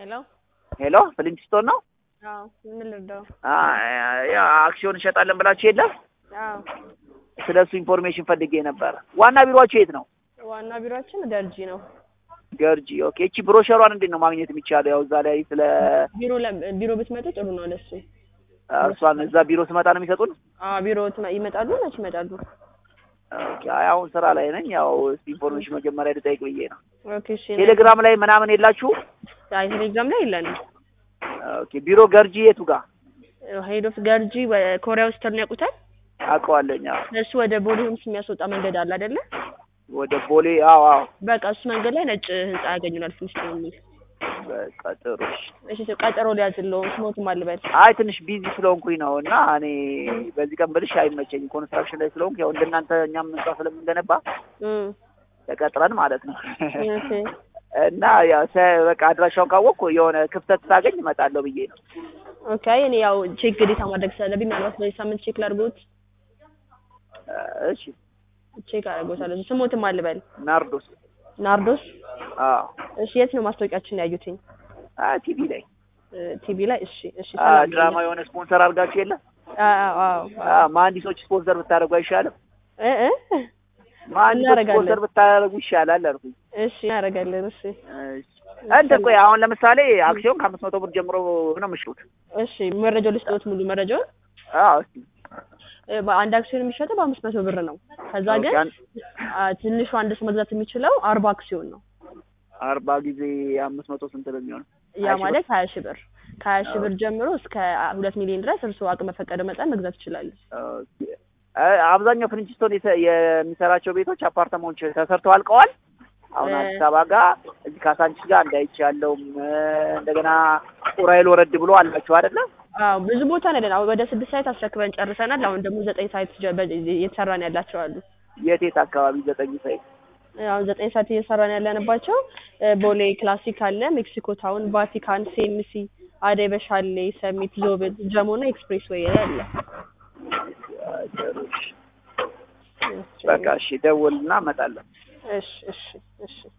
ሄሎ ሄሎ ፍሊንግስቶን ነው? አዎ ምን ልርዳው? ያ አክሲዮን እንሸጣለን ብላችሁ የለም? አዎ ስለ እሱ ኢንፎርሜሽን ፈልጌ ነበረ። ዋና ቢሮአችሁ የት ነው? ዋና ቢሮአችን ገርጂ ነው። ገርጂ። ኦኬ። እቺ ብሮሸሯን እንዴት ነው ማግኘት የሚቻለው? ያው እዛ ላይ ስለ ቢሮ ለ- ቢሮ ብትመጡ ጥሩ ነው ለሱ። እሷን እዛ ቢሮ ስመጣ ነው የሚሰጡን? አዎ ቢሮ ትመ- ይመጣሉ መች ይመጣሉ? ኦኬ። አይ አሁን ስራ ላይ ነኝ። ያው እስቲ ኢንፎርሜሽን መጀመሪያ ልጠይቅ ብዬ ነው። ኦኬ እሺ። ቴሌግራም ላይ ምናምን የላችሁ? አይ ቴሌግራም ላይ የለንም። ኦኬ። ቢሮ ገርጂ የቱ ጋር? ሄድ ኦፍ ገርጂ ወ- ኮሪያ ሆስፒታልን ያውቁታል? አውቀዋለኝ። አዎ። እሱ ወደ ቦሌ ሆምስ የሚያስወጣ መንገድ አለ አይደለ? ወደ ቦሌ። አዎ አዎ። በቃ እሱ መንገድ ላይ ነጭ ህንጻ ያገኙናል። ትንሽ ነው የሚል በቃ ጥሩ። እሺ። እሺ ሰው ቀጠሮ ሊያዝለው ስሞትም አልበል አይ ትንሽ ቢዚ ስለሆንኩኝ ነው እና እኔ በዚህ ቀን ብልሽ አይመቸኝም። ኮንስትራክሽን ላይ ስለሆንኩ ያው እንደናንተ እኛም ህንጻ ስለምንገነባ እም ተቀጥረን ማለት ነው ኦኬ እና ያው ሰ- በቃ አድራሻውን ካወቅኩ የሆነ ክፍተት ሳገኝ እመጣለሁ ብዬ ነው። ኦኬ እኔ ያው ቼክ ግዴታ ማድረግ ስላለብኝ ምናልባት በዚህ ሳምንት ቼክ ላድርጎት እሺ። ቼክ አደርጎታለሁ። ስሞትም አልበል ናርዶስ። ናርዶስ። አዎ። እሺ የት ነው ማስታወቂያችን ያዩትኝ? አይ ቲቪ ላይ ቲቪ ላይ። እሺ እሺ አ ሰላም ድራማ የሆነ ስፖንሰር አድርጋችሁ የለ? አዎ አዎ አ መሀንዲሶች ስፖንሰር ብታደርጉ አይሻልም? እ እ መሀንዲሶች እናደርጋለን። ስፖንሰር ብታደርጉ ይሻላል አልኩኝ። እሺ እናደርጋለን። እሺ እሺ። እንትን ቆይ አሁን ለምሳሌ አክሲዮን ከአምስት መቶ ብር ጀምሮ ነው የምትሽጡት? እሺ መረጃው ልስጥዎት ሙሉ መረጃውን አዎ። እስኪ እ በአንድ አክሲዮን የሚሸጠው በአምስት መቶ ብር ነው። ከዛ ግን ኦኬ፣ አን- አ፣ ትንሹ አንድ ሰው መግዛት የሚችለው አርባ አክሲዮን ነው። አርባ ጊዜ አምስት መቶ ስንት ነው የሚሆነው? ያ ሀያ ሺህ ማለት ሀያ ሺህ ብር ከሀያ ሺህ ብር ጀምሮ እስከ ሁለት ሚሊዮን ድረስ እርስዎ አቅም በፈቀደ መጠን መግዛት ይችላሉ። ኦኬ። አ- አብዛኛው ፍሪንችስቶን የተ- የሚሰራቸው ቤቶች አፓርተማዎች ተሰርተው አልቀዋል። አሁን እ- አዲስ አበባ ጋር እዚህ ካሳንቺስ ጋር እንዳይቻለውም እንደገና ኡራኤል ወረድ ብሎ አላችሁ አይደለ? አዎ ብዙ ቦታ ነው ያለን። አሁን ወደ ስድስት ሳይት አስረክበን ጨርሰናል። አሁን ደግሞ ዘጠኝ ሳይት ጀ- በ- እየተሰራን ያላቸው አሉ። የት የት አካባቢ ዘጠኝ ሳይት? አሁን ዘጠኝ ሰዓት እየሰራን ያለንባቸው እ፣ ቦሌ ክላሲክ አለ፣ ሜክሲኮ ታውን፣ ቫቲካን፣ ሴምሲ፣ አደይ በሻሌ፣ ሰሚት፣ ዞብል፣ ጀሞ እና ኤክስፕሬስ ዌይ አለ። በቃ እሺ፣ ደውልና እመጣለሁ። እሺ እሺ እሺ